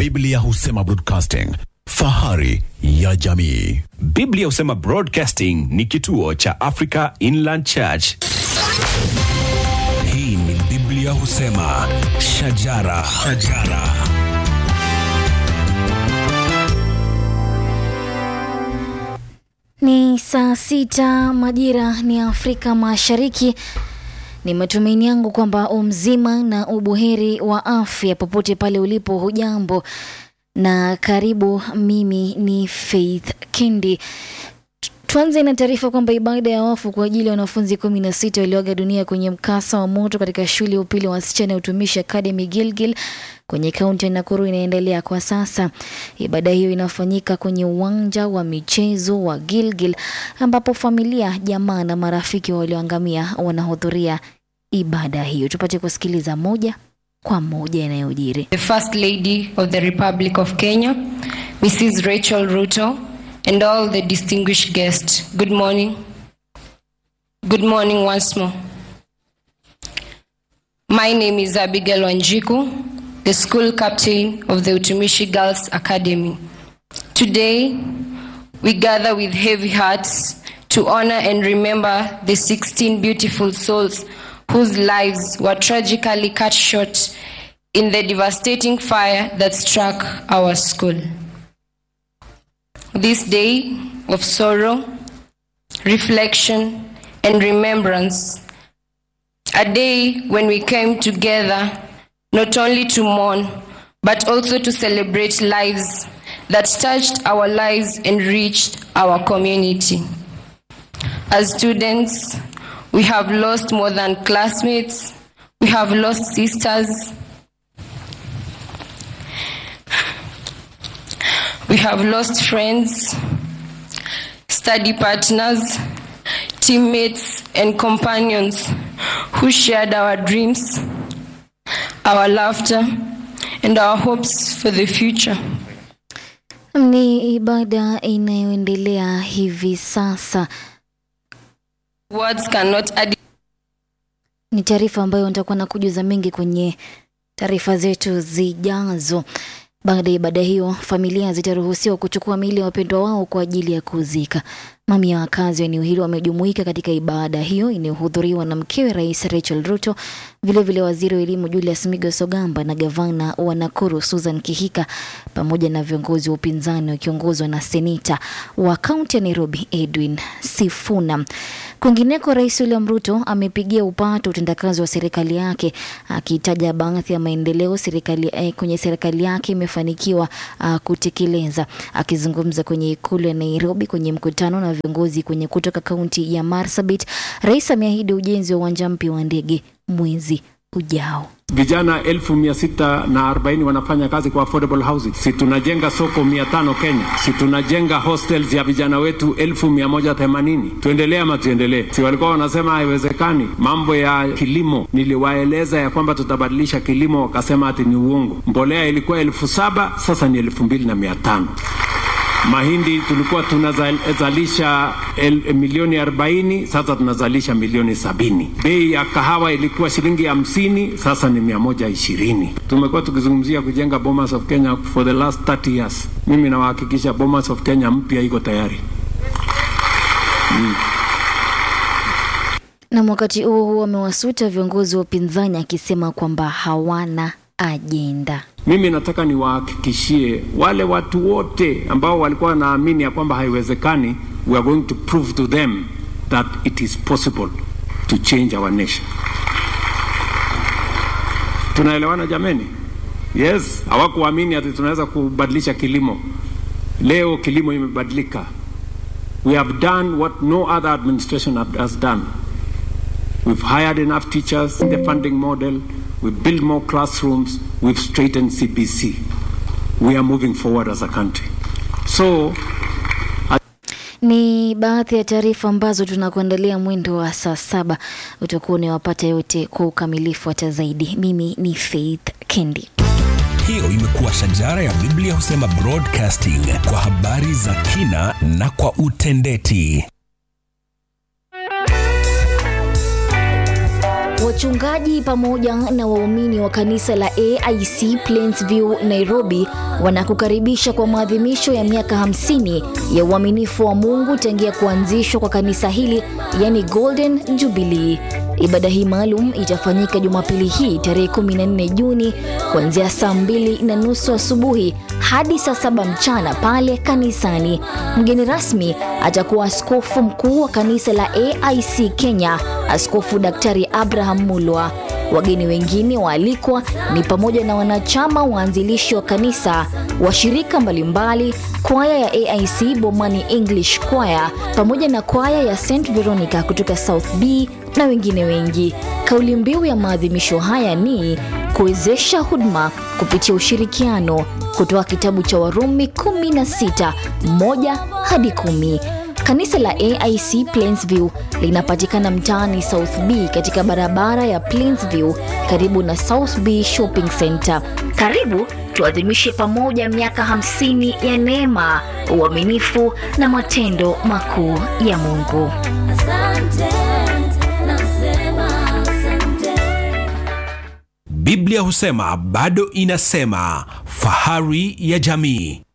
Biblia husema broadcasting, fahari ya jamii. Biblia husema Broadcasting ni kituo cha Africa Inland Church. Hii ni Biblia husema shajara, shajara. Ni saa sita majira ni Afrika Mashariki. Ni matumaini yangu kwamba umzima na ubuheri wa afya popote pale ulipo. Hujambo na karibu. Mimi ni Faith Kendi. Tuanze na taarifa kwamba ibada ya wafu kwa ajili ya wanafunzi kumi na sita walioaga dunia kwenye mkasa wa moto katika shule ya upili wa wasichana ya utumishi Academy Gilgil kwenye kaunti ya Nakuru inaendelea kwa sasa. Ibada hiyo inafanyika kwenye uwanja wa michezo wa Gilgil ambapo familia, jamaa na marafiki walioangamia wanahudhuria ibada hiyo. Tupate kusikiliza moja kwa moja yanayojiri. the First Lady of the Republic of Kenya, Mrs. Rachel Ruto, and all the distinguished guests. Good morning. Good morning once more. My name is Abigail Wanjiku, the school captain of the Utumishi Girls Academy. Today, we gather with heavy hearts to honor and remember the 16 beautiful souls whose lives were tragically cut short in the devastating fire that struck our school. This day of sorrow, reflection, and remembrance, a day when we came together not only to mourn, but also to celebrate lives that touched our lives and reached our community. As students, we have lost more than classmates, we have lost sisters, we have lost friends, study partners, teammates, and companions who shared our dreams, our laughter, and our hopes for the future. Ni ibada inayoendelea hivi sasa. Words cannot add Ni taarifa ambayo nitakuwa na kujuza mengi kwenye taarifa zetu zijazo. Baada ya ibada hiyo, familia zitaruhusiwa kuchukua miili ya wapendwa wao kwa ajili ya kuzika. Mamia ya wakazi wa eneo hilo wamejumuika katika ibada hiyo inayohudhuriwa na mkewe Rais Rachel Ruto, vilevile vile waziri wa elimu Julius Migos Ogamba na gavana wa Nakuru Susan Kihika, pamoja na viongozi wa upinzani wakiongozwa na seneta wa kaunti ya Nairobi Edwin Sifuna. Kwingineko, Rais William Ruto amepigia upato utendakazi wa serikali yake akitaja baadhi ya maendeleo serikali eh, kwenye serikali yake imefanikiwa uh, kutekeleza. Akizungumza kwenye ikulu ya Nairobi kwenye mkutano na viongozi kwenye kutoka kaunti ya Marsabit, rais ameahidi ujenzi wa uwanja mpya wa ndege mwezi ujao. Vijana elfu mia sita na arobaini wanafanya kazi kwa affordable housing. Si tunajenga soko mia tano Kenya? Si tunajenga hostels ya vijana wetu elfu mia moja themanini? Tuendelee ama tuendelee? Si walikuwa wanasema haiwezekani? Mambo ya kilimo niliwaeleza ya kwamba tutabadilisha kilimo, wakasema ati ni uongo. Mbolea ilikuwa elfu saba sasa ni elfu mbili na mia tano mahindi tulikuwa tunazalisha el, milioni 40 sasa tunazalisha milioni sabini. Bei ya kahawa ilikuwa shilingi hamsini sasa ni mia moja ishirini. Tumekuwa tukizungumzia kujenga Bomas of Kenya for the last 30 years. Mimi nawahakikisha Bomas of Kenya mpya iko tayari. Na wakati huo huo amewasuta viongozi wa upinzani akisema kwamba hawana ajenda. Mimi nataka niwahakikishie wale watu wote ambao walikuwa wanaamini ya kwamba haiwezekani, we are going to prove to them that it is possible to change our nation. Tunaelewana jameni? Yes, hawakuamini ati tunaweza kubadilisha kilimo. Leo kilimo imebadilika. We have done what no other administration have- has done. We've hired enough teachers in the funding model. We've built more classrooms. We've straightened CPC. We are moving forward as a country. So, Ni baadhi ya taarifa ambazo tunakuandalia mwendo wa saa saba. Utakuwa unawapata yote kwa ukamilifu hata zaidi. Mimi ni Faith Kendi. Hiyo imekuwa shajara ya Biblia husema broadcasting kwa habari za kina na kwa utendeti. Wachungaji pamoja na waumini wa kanisa la AIC Plainsview Nairobi wanakukaribisha kwa maadhimisho ya miaka 50 ya uaminifu wa Mungu tangia kuanzishwa kwa kanisa hili, yani Golden Jubilee. Ibada hii maalum itafanyika Jumapili hii tarehe 14 Juni kuanzia saa mbili na nusu asubuhi hadi saa saba mchana pale kanisani. Mgeni rasmi atakuwa askofu mkuu wa kanisa la AIC Kenya, Askofu Daktari Abraham Mulwa. Wageni wengine waalikwa ni pamoja na wanachama waanzilishi wa kanisa, washirika mbalimbali, kwaya ya AIC Bomani English Choir pamoja na kwaya ya St Veronica kutoka South B na wengine wengi. Kauli mbiu ya maadhimisho haya ni kuwezesha huduma kupitia ushirikiano, kutoa kitabu cha Warumi 16 moja hadi kumi. Kanisa la AIC Plainsview linapatikana mtaani South B katika barabara ya Plainsview karibu na South B Shopping Center. Karibu tuadhimishe pamoja miaka 50 ya neema, uaminifu na matendo makuu ya Mungu. Biblia husema bado inasema, fahari ya jamii.